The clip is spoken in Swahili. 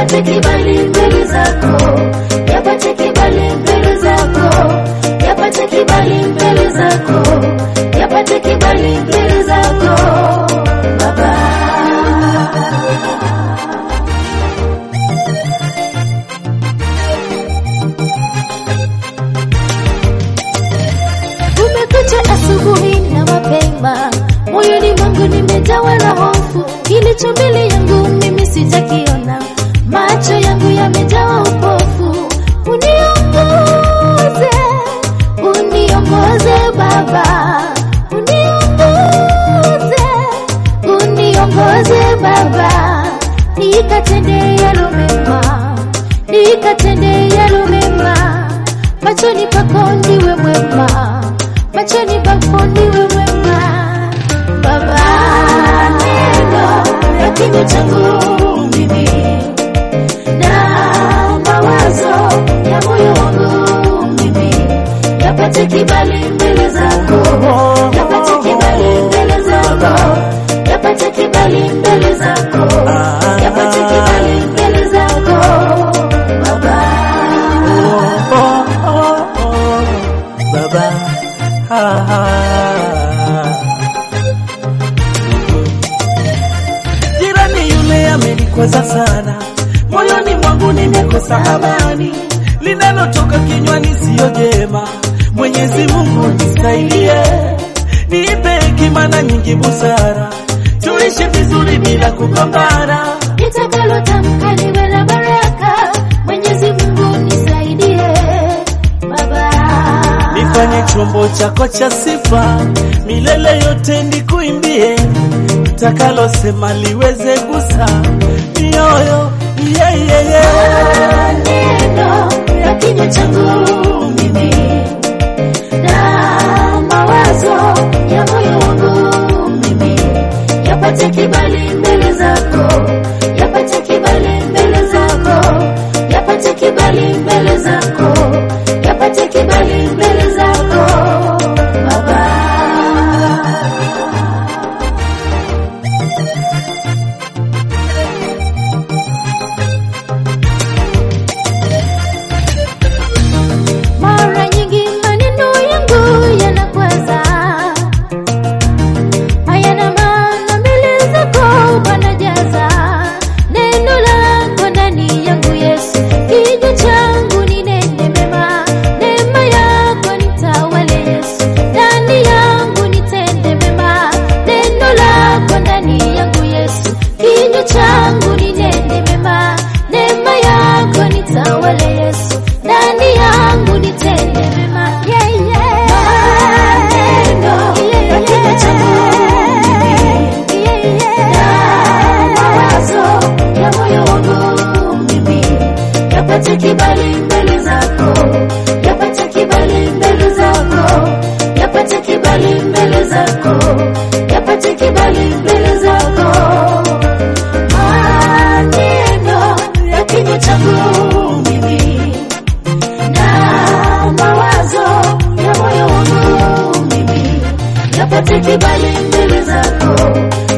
yapate kibali mbele zako, yapate kibali mbele zako, yapate kibali mbele zako, yapate kibali mbele zako Baba. Kumekucha asubuhi na mapema, moyoni mwangu nimejawa na hofu. Kilicho mbele yangu mimi sijakiona, macho yangu yamejawa upofu. Uniongoze, uniongoze Baba, uniongoze, uniongoze Baba, nikatende yalo mema, nikatende yalo mema machoni pako ndiwe mwema, machoni pako ndiwe mwema. Baba, neno ya kinywa changu mimi na mawazo ya moyo wangu mimi yapate kibali mbele zako, yapate kibali mbele zako, yapate kibali mbele zako, yapate kibali mbele zako Baba. Oh, oh, oh, Baba. Ah, ah. Jirani yule amenikwaza sana, moyoni mwangu nimekosa amani, linalotoka kinywani siyo jema. Mwenyezi Mungu nisaidie, nipe hekima na nyingi busara, tuishi vizuri bila kugombana. nitakalo tamka liwe la baraka. Mwenyezi Mungu nisaidie Baba. nifanye chombo chako cha sifa, milele yote nikuimbie, takalosema liweze gusa mioyo yeah, yeah, yeah. Maneno ya kinywa changu mimi na mawazo ya moyo wangu mimi yapate kibali mbele zako, yapate kibali mbele zako, yapate kibali mbele zako, yapate kibali mbele zako Baba. Mara nyingi maneno yangu yanakwaza, hayana maana mbele zako Bwana, jaza neno lako ndani yangu Yesu, kinywa changu ninene mema, neema yako nitawale Yesu, ndani yangu nitende mema, neno lako ndani yangu Yesu, kinywa changu ninene mema, neema yako nitawale Yesu, ndani yangu nitende mema. Yeah, yeah. Maneno ya kinywa changu mimi, na mawazo ya moyo wangu mimi, yapate kibali mbele zako, yapate kibali mbele zako, yapate kibali mbele zako, yapate kibali mbele zako maneno ya kinywa changu mimi na mawazo ya moyo wangu mimi yapate kibali mbele zako,